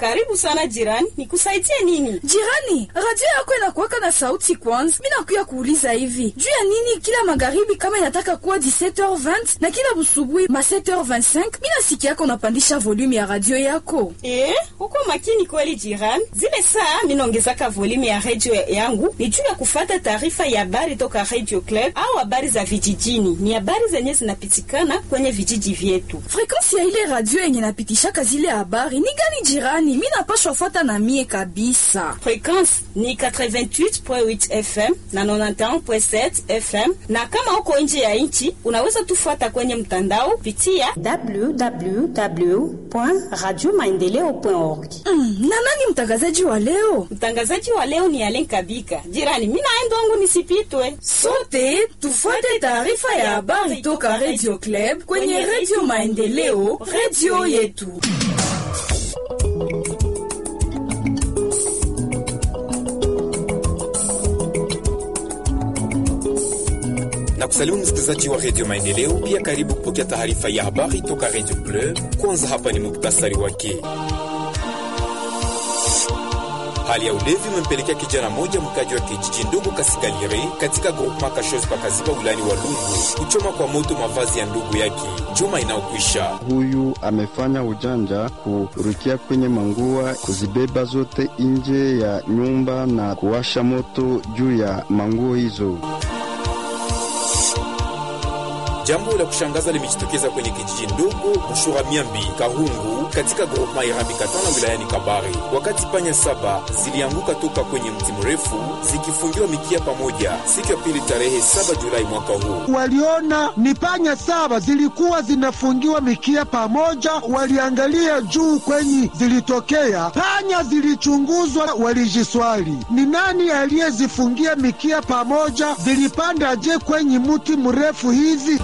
Karibu sana jirani, nikusaidie nini? Jirani, radio yako inakuwaka na sauti kwanza. Mi nakuya kuuliza hivi juu ya nini kila magharibi kama inataka kuwa 17h20 na kila busubuhi ma 7h25 mi nasikia yako unapandisha volume ya radio yako. Eh, uko makini kweli jirani. Zile saa minaongezaka volume ya radio yangu ni juu ya kufata taarifa ya habari toka Radio Club au habari za vijijini. Ni habari zenye zinapitikana kwenye vijiji vyetu. Frekansi ya ile radio yenye napitishaka zile habari ni gani jirani? Mi napashwa fuata na mie kabisa. Frekwensi ni 88.8 FM na 91.7 FM, na kama uko nje ya nchi unaweza tufuata kwenye mtandao pitia www.radiomaendeleo.org. Mm, na nani mtangazaji wa leo? Mtangazaji wa leo ni Alen Kabika. Jirani, mimi naenda wangu nisipitwe. Sote tufuate taarifa ya habari toka Radio Club kwenye Radio Maendeleo, radio yetu. na kusalimu msikilizaji wa redio Maendeleo. Pia karibu kupokea taarifa ya habari toka redio Club. Kwanza hapa ni muktasari wake. Hali ya ulevi umempelekea kijana moja mkaji wa kijiji ndogo Kasigalire katika groupema Kashozi pakaziba wilayani Walungu kuchoma kwa moto mavazi ya ndugu yake juma inayokwisha. Huyu amefanya ujanja kurukia kwenye mangua, kuzibeba zote nje ya nyumba na kuwasha moto juu ya manguo hizo. Jambo la kushangaza limejitokeza kwenye kijiji ndogo Bushura Miambi Kahungu katika groupema Irambi Katana wilayani Kabare, wakati panya saba zilianguka toka kwenye mti mrefu zikifungiwa mikia pamoja siku ya pili tarehe 7 Julai mwaka huu. Waliona ni panya saba zilikuwa zinafungiwa mikia pamoja, waliangalia juu kwenye zilitokea panya, zilichunguzwa, walijiswali ni nani aliyezifungia mikia pamoja, zilipanda je kwenye mti mrefu hizi?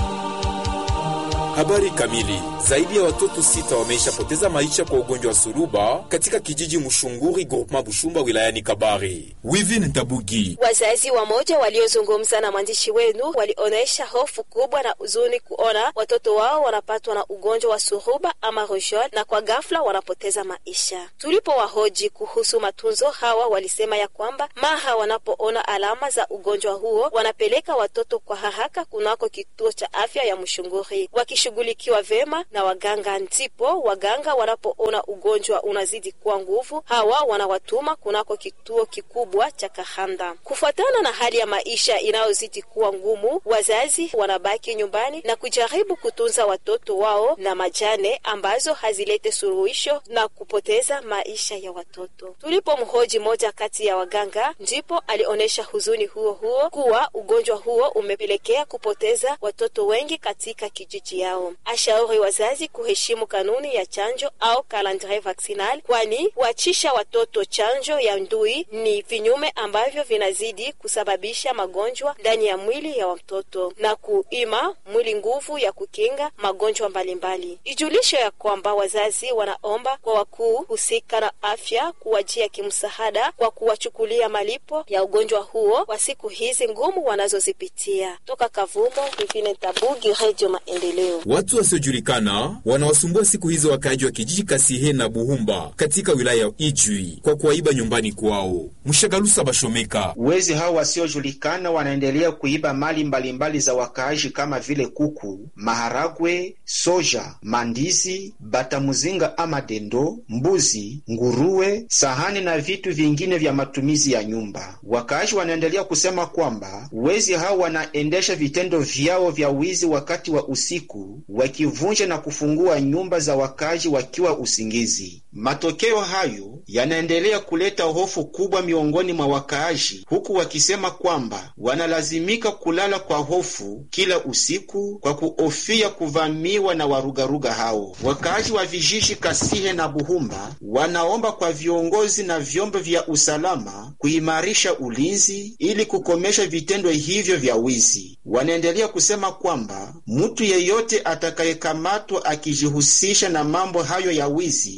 Habari kamili. Zaidi ya watoto sita wameishapoteza maisha kwa ugonjwa wa suruba katika kijiji Mushunguri groupema Bushumba wilayani Kabare. Wivin Ntabugi. Wazazi wamoja waliozungumza na mwandishi wenu walionyesha hofu kubwa na huzuni kuona watoto wao wanapatwa na ugonjwa wa suruba ama rojol na kwa ghafla wanapoteza maisha. Tulipowahoji kuhusu matunzo, hawa walisema ya kwamba mara wanapoona alama za ugonjwa huo wanapeleka watoto kwa haraka kunako kituo cha afya ya Mushunguri wakishughulikiwa vema na waganga. Ndipo waganga wanapoona ugonjwa unazidi kuwa nguvu, hawa wanawatuma kunako kituo kikubwa cha Kahanda. Kufuatana na hali ya maisha inayozidi kuwa ngumu, wazazi wanabaki nyumbani na kujaribu kutunza watoto wao na majane ambazo hazilete suluhisho na kupoteza maisha ya watoto. Tulipomhoji moja kati ya waganga, ndipo alionyesha huzuni huo huo kuwa ugonjwa huo umepelekea kupoteza watoto wengi katika kijiji yao. Ashauri wazazi kuheshimu kanuni ya chanjo au calendrier vaccinal, kwani kuachisha watoto chanjo ya ndui ni vinyume ambavyo vinazidi kusababisha magonjwa ndani ya mwili ya watoto na kuima mwili nguvu ya kukinga magonjwa mbalimbali. Ijulisho ya kwamba wazazi wanaomba kwa wakuu husika na afya kuwajia kimsaada kwa kuwachukulia malipo ya ugonjwa huo kwa siku hizi ngumu wanazozipitia. Toka Kavumo, Vivine Tabugi, Radio Maendeleo. Watu wasiojulikana wanawasumbua siku hizo wakaaji wa kijiji Kasihe na Buhumba katika wilaya ya Ijwi kwa kuwaiba nyumbani kwao. Mshagalusa Bashomeka. Wezi hao wasiojulikana wanaendelea kuiba mali mbalimbali mbali za wakaaji kama vile kuku, maharagwe, soja, mandizi, batamuzinga ama dendo, mbuzi, nguruwe, sahani na vitu vingine vya matumizi ya nyumba. Wakaaji wanaendelea kusema kwamba wezi hao wanaendesha vitendo vyao vya wizi wakati wa usiku, wakivunja na kufungua nyumba za wakaaji wakiwa usingizi. Matokeo hayo yanaendelea kuleta hofu kubwa miongoni mwa wakaaji, huku wakisema kwamba wanalazimika kulala kwa hofu kila usiku kwa kuhofia kuvamiwa na warugaruga hao. Wakaaji wa vijiji Kasihe na Buhumba wanaomba kwa viongozi na vyombo vya usalama kuimarisha ulinzi ili kukomesha vitendo hivyo vya wizi. Wanaendelea kusema kwamba mtu yeyote atakayekamatwa akijihusisha na mambo hayo ya wizi, huyo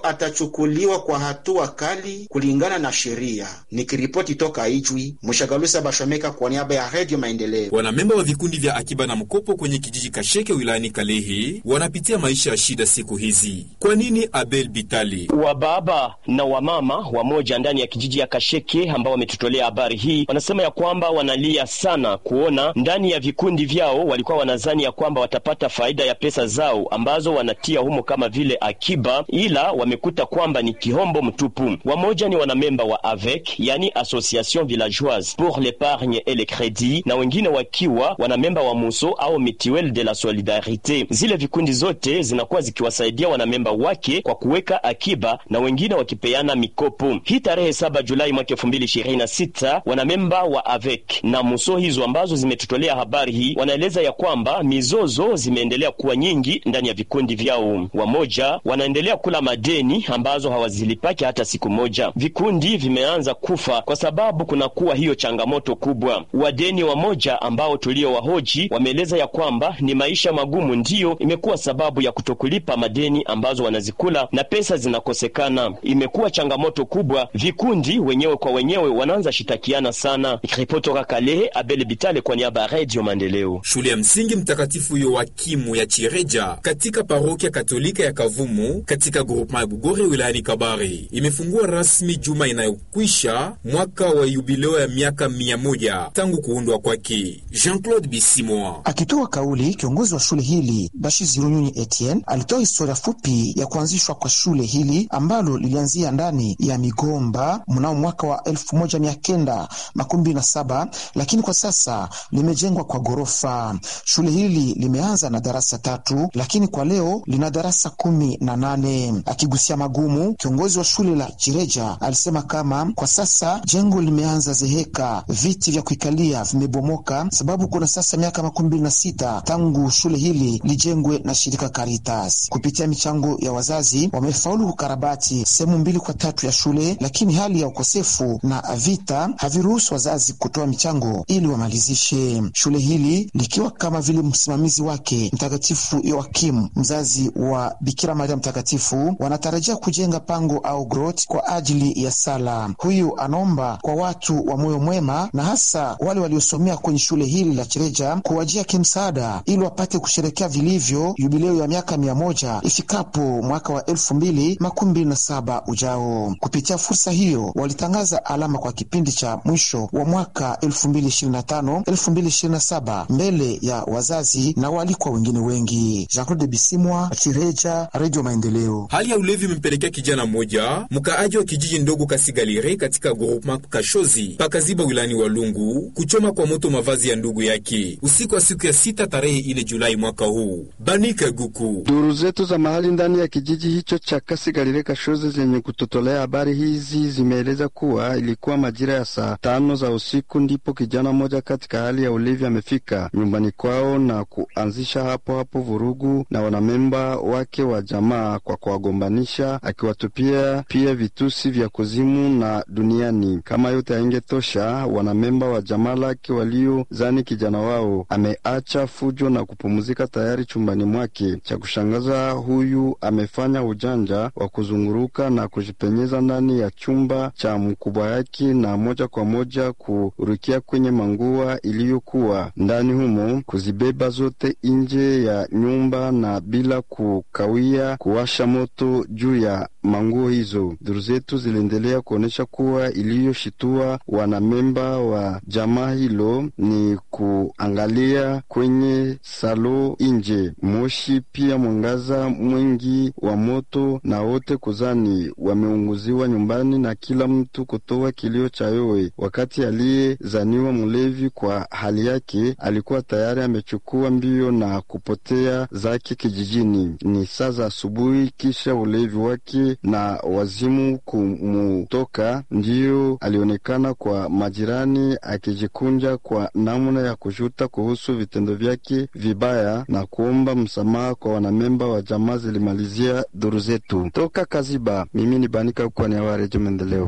atachukuliwa kwa hatua kali kulingana na sheria. Nikiripoti toka Ijwi, Mshagalusa Bashomeka kwa niaba ya Redio Maendeleo. Wanamemba wa vikundi vya akiba na mkopo kwenye kijiji Kasheke wilayani Kalehe wanapitia maisha ya shida siku hizi. Kwa nini? Abel Bitali Wababa na wamama wamoja ndani ya kijiji ya Kasheke ambao wametutolea habari hii wanasema ya kwamba wanalia sana kuona ndani ya vikundi vyao walikuwa wanazani ya kwamba watapata faida ya pesa zao ambazo wanatia humo kama vile akiba, ila wamekuta kwamba ni kihombo mtupu. Wamoja ni wanamemba wa AVEC, yani Association Villageoise pour l'Epargne et le Credit, na wengine wakiwa wanamemba wa Muso au Mutuelle de la Solidarite. Zile vikundi zote zinakuwa zikiwasaidia wanamemba wake kwa kuweka akiba na wengine wakipeana mikopo. Hii tarehe saba Julai mwaka elfu mbili ishirini na sita wanamemba wa AVEC na Muso hizo ambazo zimetutolea habari hii wanaeleza ya kwamba mizozo zimeendelea kuwa nyingi ndani ya vikundi vyao. Wamoja wanaendelea kula madeni ambazo hawazilipaki hata siku moja. Vikundi vimeanza kufa kwa sababu kunakuwa hiyo changamoto kubwa. Wadeni wamoja ambao tulio wahoji wameeleza ya kwamba ni maisha magumu ndiyo imekuwa sababu ya kutokulipa madeni ambazo wanazikula na pesa zinakosekana. Imekuwa changamoto kubwa, vikundi wenyewe kwa wenyewe wanaanza shitakiana sana. Ripoti toka Kalehe, Abel Bitale kwa niaba ya Radio Maendeleo. Shule ya msingi Mtakatifu Yoakimu ya Chireja katika parokia Katolika ya Kavumu katika groupema ya Bugore wilayani Kabare imefungua rasmi juma inayokwisha mwaka wa yubileo ya miaka mia moja tangu kuundwa kwake. Jean-Claude Bisimoa akitoa kauli, kiongozi wa shule hili Bashi Runyunyi Etienne alitoa historia fupi ya kuanzishwa kwa shule hili ambalo lilianzia ndani ya migomba mnao mwaka wa elfu moja mia kenda makumi mbili na saba lakini kwa sasa limejengwa kwa ghorofa. Shule hili limeanza na darasa tatu, lakini kwa leo lina darasa kumi na nane. Akigusia magumu, kiongozi wa shule la Chireja alisema kama kwa sasa jengo limeanza zeheka, viti vya kuikalia vimebomoka, sababu kuna sasa miaka makumi mbili na sita tangu shule hili lijengwe na shirika Caritas. Kupitia michango ya wazazi, wamefaulu kukarabati sehemu mbili kwa tatu ya shule, lakini hali ya ukosefu na vita haviruhusu wazazi kutoa michango ili wamalizishe shule hili likiwa kama vile msimamizi wake Mtakatifu Yoakimu, mzazi wa Bikira Maria Mtakatifu, wanatarajia kujenga pango au grot kwa ajili ya sala. Huyu anaomba kwa watu wa moyo mwema na hasa wale waliosomea kwenye shule hili la Chireja kuwajia kimsaada ili wapate kusherekea vilivyo jubileo ya miaka mia moja ifikapo mwaka wa elfu mbili makumi mbili na saba ujao. Kupitia fursa hiyo walitangaza alama kwa kipindi cha mwisho wa mwaka elfu mbili ishirini na tano elfu mbili ishirini na saba mbele ya wazazi na waalikwa wengine wengi. Jean Claude Bisimwa, Chireja, Radio Maendeleo. Hali ya ulevi imempelekea kijana mmoja mkaaji wa kijiji ndogo Kasigalire katika groupement Kashozi pakaziba wilani wa Lungu kuchoma kwa moto mavazi ya ndugu yake usiku wa siku ya sita tarehe ine Julai mwaka huu. Banika Guku, duru zetu za mahali ndani ya kijiji hicho cha Kasigalire Kashozi zenye kutotolea habari hizi zimeeleza kuwa ilikuwa majira ya saa tano za usiku ndipo kijana mmoja katika hali ya ulevi amefika nyumbani kwao na kuanzisha hapo hapo vurugu na wanamemba wake wa jamaa kwa kuwagombanisha, akiwatupia pia vitusi vya kuzimu na duniani. Kama yote haingetosha, wanamemba wa jamaa lake waliozani kijana wao ameacha fujo na kupumzika tayari chumbani mwake. Cha kushangaza, huyu amefanya ujanja wa kuzunguruka na kujipenyeza ndani ya chumba cha mkubwa yake na moja kwa moja kurukia kwenye mangua iliyokuwa ndani humo, kuzibeba zote nje ya nyumba na bila kukawia kuwasha moto juu ya manguo hizo. Duru zetu ziliendelea kuonyesha kuwa iliyoshitua wanamemba wa jamaa hilo ni kuangalia kwenye salo nje, moshi pia mwangaza mwingi wa moto, na wote kuzani wameunguziwa nyumbani na kila mtu kutoa kilio cha yowe, wakati aliyezaniwa mlevi kwa hali yake alikuwa tayari amechukua mbio na kupotea zake kijijini. Ni saa za asubuhi, kisha ulevi wake na wazimu kumutoka, ndiyo alionekana kwa majirani akijikunja kwa namna ya kujuta kuhusu vitendo vyake vibaya na kuomba msamaha kwa wanamemba wa jamaa. Zilimalizia duru zetu toka Kaziba. Mimi ni Banika kwa niaba ya Redio Maendeleo.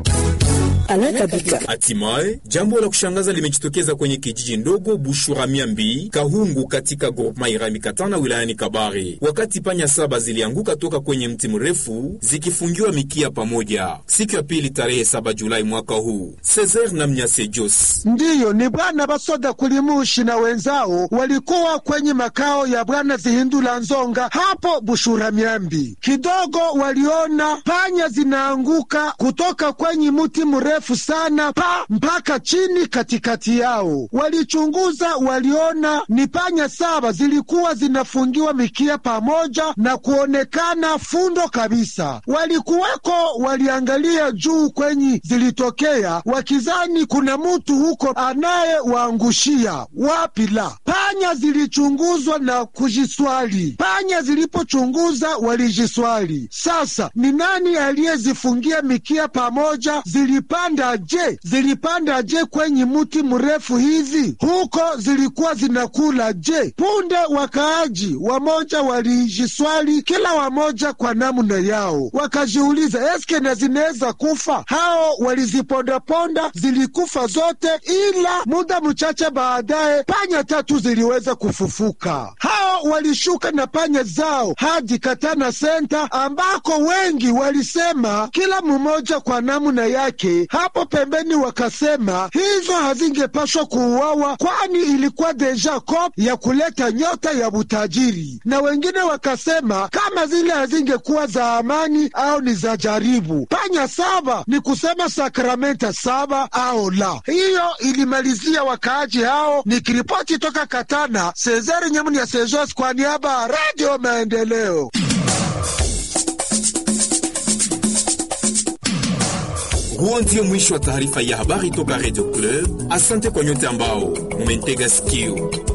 Hatimaye jambo la kushangaza limejitokeza kwenye kijiji ndogo Bushuramiambi Kahungu katika groupema Irami Katana wilayani Kabare, wakati panya saba zilianguka toka kwenye mti mrefu mrefu zikifungiwa mikia pamoja. Siku ya pili tarehe 7 Julai mwaka huu, Cesar na Mnyase Jos ndiyo ni bwana basoda kulimushi na wenzao walikuwa kwenye makao ya bwana Zihindula Nzonga hapo Bushura Miambi. Kidogo waliona panya zinaanguka kutoka kwenye mti mrefu sana pa mpaka chini katikati yao. Walichunguza, waliona ni panya saba zilikuwa zinafungiwa mikia pamoja na kuonekana fundo kabisa. Walikuweko, waliangalia juu kwenye zilitokea, wakizani kuna mutu huko anayewaangushia. Wapi la panya zilichunguzwa na kujiswali. Panya zilipochunguza walijiswali, sasa ni nani aliyezifungia mikia pamoja? Zilipanda je? Zilipanda je kwenye muti mrefu hivi? Huko zilikuwa zinakula je? Punde wakaaji wamoja walijiswali, kila wamoja kwa namna yao, wakajiuliza eske na zinaweza kufa? Hao walizipondaponda, zilikufa zote, ila muda mchache baadaye panya tatu ziliweza kufufuka. Hao walishuka na panya zao hadi Katana Senta, ambako wengi walisema kila mmoja kwa namna yake. Hapo pembeni wakasema hizo hazingepashwa kuuawa, kwani ilikuwa deja kop ya kuleta nyota ya utajiri, na wengine wakasema kama zile hazingekuwa za amani au ni za jaribu. Panya saba ni kusema sakramenta saba au la. Hiyo ilimalizia wakaaji hao. Nikiripoti toka Katana, Sezeri Nyamuni ya Sejos kwa niaba ya Radio Maendeleo. Huo ndio mwisho wa taarifa ya habari toka Radio Club. Asante kwa nyote ambao mumentega sikio.